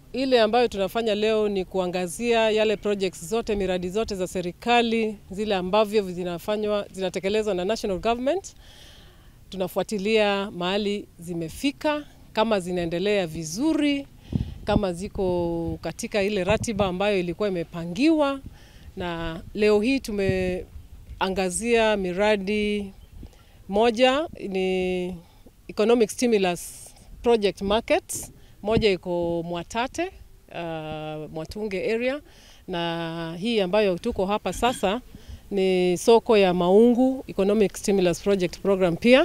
Ile ambayo tunafanya leo ni kuangazia yale projects zote, miradi zote za serikali zile ambavyo zinafanywa zinatekelezwa na national government. Tunafuatilia mahali zimefika, kama zinaendelea vizuri, kama ziko katika ile ratiba ambayo ilikuwa imepangiwa. Na leo hii tumeangazia miradi moja ni economic stimulus project markets moja iko Mwatate uh, Mwatunge area, na hii ambayo tuko hapa sasa ni soko ya Maungu economic stimulus project program pia,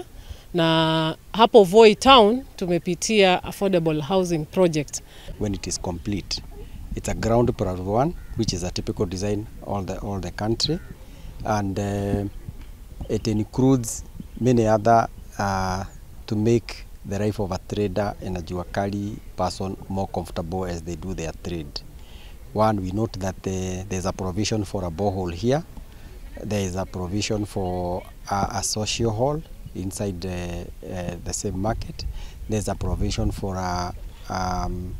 na hapo Voi town tumepitia affordable housing project. When it is complete, it's a ground plus one, which is a typical design all the all the country, and uh, it includes many other uh, to make the life of a trader and a jua kali person more comfortable as they do their trade. One, we note that the, there's a provision for a borehole here. There is a provision for a, a social hall inside the, uh, the same market. There's a provision for a, um,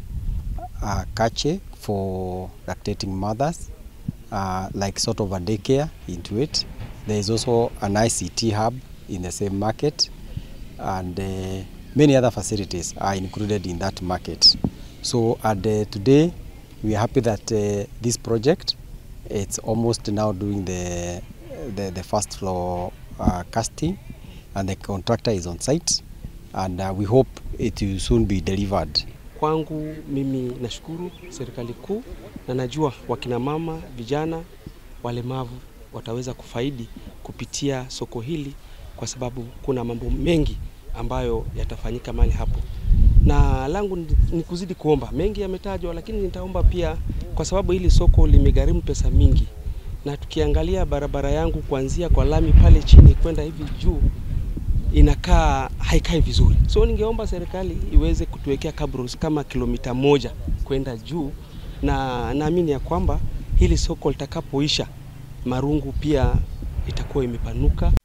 a cache for lactating mothers, uh, like sort of a daycare into it. There is also an ICT hub in the same market and uh, many other facilities are included in that market. So and, uh, today we are happy that uh, this project it's almost now doing the the, the first floor uh, casting and the contractor is on site and uh, we hope it will soon be delivered. Kwangu mimi nashukuru serikali kuu na najua wakina mama, vijana, walemavu wataweza kufaidi kupitia soko hili kwa sababu kuna mambo mengi ambayo yatafanyika mahali hapo, na langu ni kuzidi kuomba. Mengi yametajwa, lakini nitaomba pia, kwa sababu hili soko limegharimu pesa mingi, na tukiangalia barabara yangu kuanzia kwa lami pale chini kwenda hivi juu inakaa haikai vizuri, so ningeomba serikali iweze kutuwekea cabros kama kilomita moja kwenda juu, na naamini ya kwamba hili soko litakapoisha, Marungu pia itakuwa imepanuka.